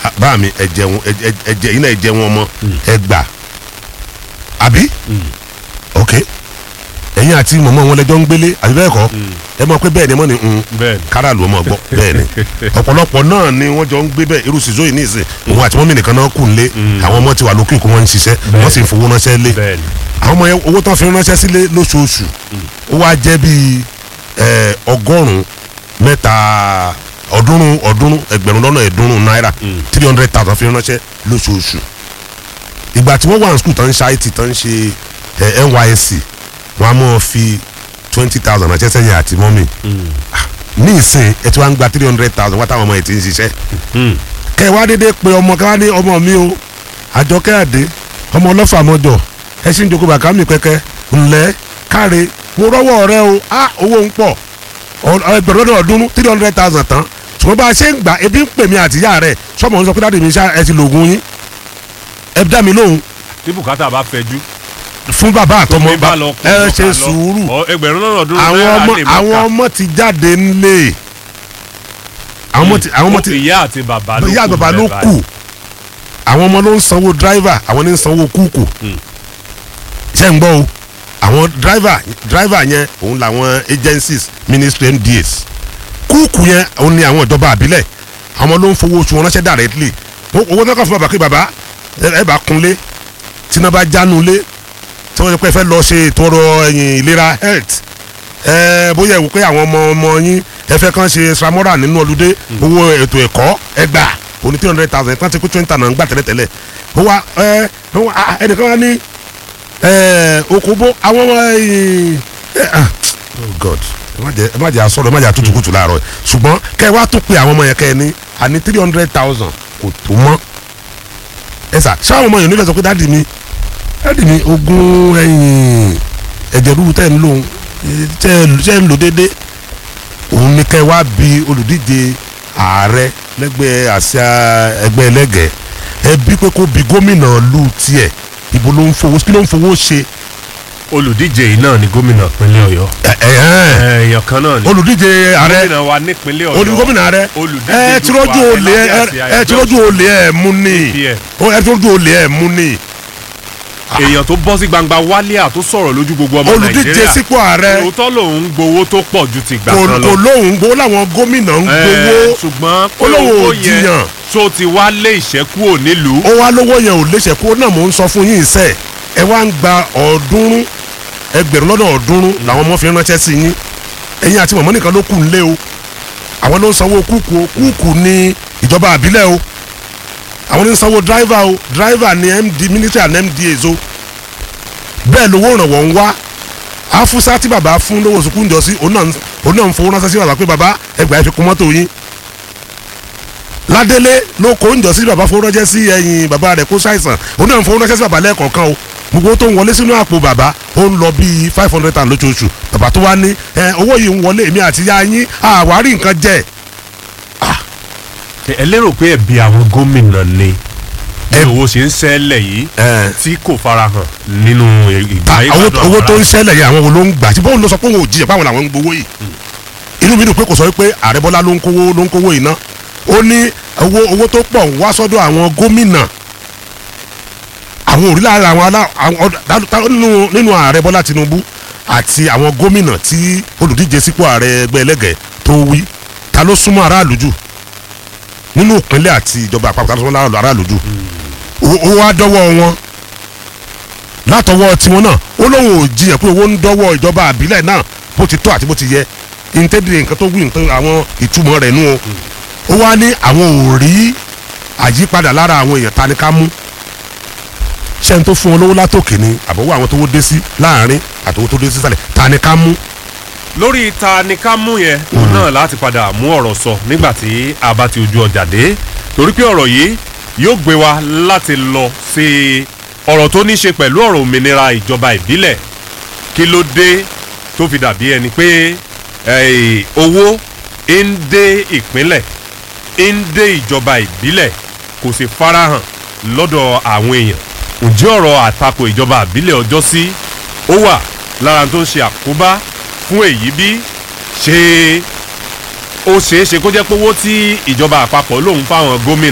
Ah, bá mi ẹ jẹun ẹ ẹ- ẹ jẹ iná ẹ jẹun ọmọ ẹ gbà àbí ok ẹ̀yin àti mọ̀mọ́ wọn lẹ́jọ́ ń gbélé àbí bẹ́ẹ̀ kọ́ ẹ mọ̀ pé bẹ́ẹ̀ ni mọ̀ ni mm, bẹ́ẹ̀ ni káràlú ọmọ gbọ́ bẹ́ẹ̀ ni ọ̀pọ̀lọpọ̀ náà ni wọ́n jọ ń gbé bẹ́ẹ̀ irú sísó yìí ní ìsìn òun àti mọ́mí nìkan náà kù nílé àwọn ọmọ ti wà lókè kó wọ́n ń ṣiṣẹ́ wọ́n sì ń fowó ránṣẹ́ lé bẹ́ẹ̀ ni àwọn ọmọ yẹn owó tán fi ránṣẹ́ sílé lóṣooṣù ó wá jẹ́ bíi ẹ, ọgọ́rùn-ún mẹ́ta ọ̀ọ́dúnrún ọ̀ọ́dúnrún ẹgbẹ̀rún lọ́nà ẹ̀ẹ́dúnrún náírà three hundred thousand fi ránṣẹ́ lóṣooṣù ìgbà tí wọ́n wà ní skul tán ń ṣe IT tán ń ṣe ẹ, NYSC wọ́n á mọ̀ fi twenty thousand ránṣẹ́ sẹ́yìn àti mọ́mì ní ìsìn ẹ ti wá ń gba three hundred thousand wá táwọn ọmọ yìí ti ń ṣiṣẹ́ kẹ wá dédé pé ọmọ kẹ wá ní ọmọ mi o àjọkẹ́ àdé ọmọ ọlọ́fà mọ́jọ ẹ sì ń jókòó bàkà mi kẹ́kẹ́ ńlẹ́ káre mo rọ́wọ́ rẹ o á owó ń pọ̀ ọ- ẹgbẹ̀rún lọ́dọ̀ ọdún three hundred thousand tán ṣùgbọ́n bá a ṣe ń gbà ebi ń pè mí àtìyá rẹ̀ sọmọ ń sọ pé dáàdi mi ṣá ẹ ti lògùn yín ẹ dá mi lóhùn tí bùkátà bá fẹjú fún bàbá àtọmọ tómi bá lọ kú ẹ lọ́ka ṣe lọ. sùúrù Ọ, ẹgbẹ̀rún lọ́nà ọdún àwọn náírà ọmọ lè má àwọn kà. ọmọ ti jáde ńlẹ̀ àwọn ọmọ ti àwọn ọmọ ti ìyá àti bàbá ló kù ìyá bàbá ló bẹ́ẹ̀ kù àwọn ọmọ ló ń sanwó dráìvà àwọn ní ń sanwó kúùkù ṣe ń gbọ́ o àwọn dráìvà dráìvà yẹn òun làwọn agencies ministry MDAs kúùkù yẹn òun ni àwọn ìjọba àbílẹ̀ àwọn ló ń fowó oṣù wọn ránṣẹ́ directly Ó- owó náà kàn fún bàbá pé bàbá ẹ ẹ bá kunlé tí náà bá jánu lé tí wọ́n ti pẹ́ fẹ́ lọ ṣe ètò ọrọ̀ ẹ̀yìn ìlera health ẹ bóyá ìwò pé àwọn ọmọ ọmọ yín ẹ fẹ́ kàn ṣe samora nínú ọlùdé owó ètò ẹ̀kọ́ ẹ gbà òní three hundred thousand kan ti kú twenty thousand gbà tẹ́lẹ̀tẹ́lẹ̀ ó wá ẹ ó wá, ah, ẹnìkan wá ní ẹ okòbó àwọn ọmọ ẹ̀yìn ẹ, ah, oh god ẹ má jẹ ẹ má jẹ asọ̀rọ̀ ẹ má jẹ àtútùkùtù láàárọ̀ yìí. ṣùgbọ́n kẹ́ ẹ wá tún pé àwọn ọmọ yẹn kẹ́ ẹ ní àní three hundred thousand kò tó mọ́ ẹ sà ṣáwọn ọmọ yẹn nílẹ̀ sọ pé dáàdì mi dáàdì mi ogún ẹ̀yìn ẹ̀jẹ̀ rúru tẹ́ ń lò tẹ́ tẹ́ ń lò déédéé òun ni kẹ́ ẹ wá bi olùdíje ààrẹ lẹ́gbẹ́ àṣà ẹgbẹ́ ẹlẹ́gẹ̀ẹ́ ẹ bí pé kó bi gómìnà lu tiẹ̀ ibo ló ń fowó kí ló ń fowó ṣe olùdíje yìí náà ni gómìnà ìpínlẹ̀ ọ̀yọ́ ẹ ẹ ẹ èèyàn kan náà ni olùdíje ààrẹ gómìnà wa nípínlẹ̀ ọ̀yọ́ olú gómìnà ààrẹ olùdíje ẹ tí lójú dupò olè ààrẹ ẹ lábẹ́ àsíá ẹ tí lójú olè ẹ mú ni APM. ó ẹ tí lójú olè ẹ mú ni èèyàn tó bọ́ sí gbangba wálíà tó sọ̀rọ̀ lójú gbogbo ọmọ olùdíje nàìjíríà sípò ààrẹ òótọ́ lòun ń gbowó tó pọ̀ ju ti gbà kò kan lọ kò lóhùn gbowó làwọn gómìnà ń Ẹ, gbowó ṣùgbọ́n pé olówó owó ò yẹn jiyàn. tó ti wá lé ìṣẹ́kù ò nílùú ó wá lówó yẹn ò léṣe kó náà mò ń sọ fún yín sẹ ẹ wá ń gba ọ̀ọ́dúnrún ẹgbẹ̀rún lọ́nà ọ̀ọ́dúnrún làwọn ọmọ fi ránṣẹ́ sí yín ẹ̀yin àti mọ̀mọ́ nìkan ló kù ń lé o àwọn ló ń sanwó kúùkù o kúùkù ní ìjọba àbílẹ̀ o àwọn ló ń sanwó dráìvà o dráìvà ní md ministry and mdas o bẹ́ẹ̀ lówó ìrànwọ́ ń wá afusa tí bàbá fún lówó sùkúù ń jọ sí òun náà ń- òun náà ń fowó ránṣẹ́ sí bàbá pé bàbá ẹgbàá ẹ fi kún mọ́tò yín ládélé ló kó ń jọ sí bàbá fowó ránṣẹ́ sí ẹ̀yìn bàbá rẹ̀ kó ṣàìsàn òun náà ń fowó ránṣẹ́ sí bàbá lẹ́ẹ̀kọ̀ọ̀kan o gbogbo tó ń wọlé sínú àpò bàbá ó ń lọ bíi five hundred thousand lóṣooṣù bàbá tó wá ní ẹ owó yìí ń wọlé èmi àti ya yín àwárí nǹkan jẹ ẹ lérò pé ẹ̀bi àwọn gómìnà ni bí owó ṣe ń ṣẹlẹ̀ yìí ẹ tí kò farahàn nínú ìgbà owó ìgbàdùn owó àwọn tó ń ará. ṣẹlẹ̀ yẹn àwọn wo ló ń gbà tí bóun ló sọ pé òun ò jiyàn báwọn làwọn ń gbowó yìí inú mi dùn pé kò sọ pé ààrẹ bọ́lá ló ń kówó ló ń kówó yìí ná ó ní owó owó tó pọ̀ ń wá sọ́dọ̀ àwọn gómìnà àwọn òrìlà ara àwọn alá àwọn ọ̀dà- ta- ta- nínú nínú ààrẹ bọ́lá tinubu àti àwọn gómìnà tí olùdíje sípò ààrẹ ẹgbẹ́ ẹlẹ́gẹ̀ẹ́ tó wí ta ló súnmọ́ aráàlú jù nínú ìpínlẹ̀ àti ìjọba àpapọ̀ ta ló súnmọ́ aráàlú jù ó ó wá dọ́wọ́ wọn látọwọ́ tiwọn náà ó lóun ò jiyàn pé owó ń dọ́wọ́ ìjọba àbílẹ̀ náà bó ti tó àti bó ti yẹ ìǹtẹ́dìrì nǹkan tó wí nǹkan àwọn ìtumọ̀ rẹ̀ nù o ó wá ní àwọn ò rí àyípadà lára àwọn èèyàn ta ni ká mú ṣé n tó fún wọn lówó látòkè ni àbọ̀wọ́ àwọn tó wó dé sí láàrin àtòwó tó dé sí sàlẹ̀ ta ni ká mú lórí ta ni ká mú yẹn òun náà láti padà mú ọ̀rọ̀ sọ nígbà tí a bá ti ojú ọjà dé torí pé ọ̀rọ̀ yìí yóò gbé wa láti lọ sí ọ̀rọ̀ tó ní ṣe pẹ̀lú ọ̀rọ̀ òmìnira ìjọba ìbílẹ̀ kí ló dé tó fi dàbí ẹni pé eh, owó ń dé ìpínlẹ̀ ń dé ìjọba ìbílẹ̀ kò sì farahàn lọ́dọ̀ àwọn èèyàn ǹjẹ́ ọ̀rọ̀ àtakò ìjọba ìbílẹ̀ ọjọ́ sí ó wà lára tó ń ṣe àkóbá fún èyí bí ṣe ó ṣeé ṣe kó jẹ́ pé owó tí ìjọba àpapọ̀ lòun fáwọn gómìnà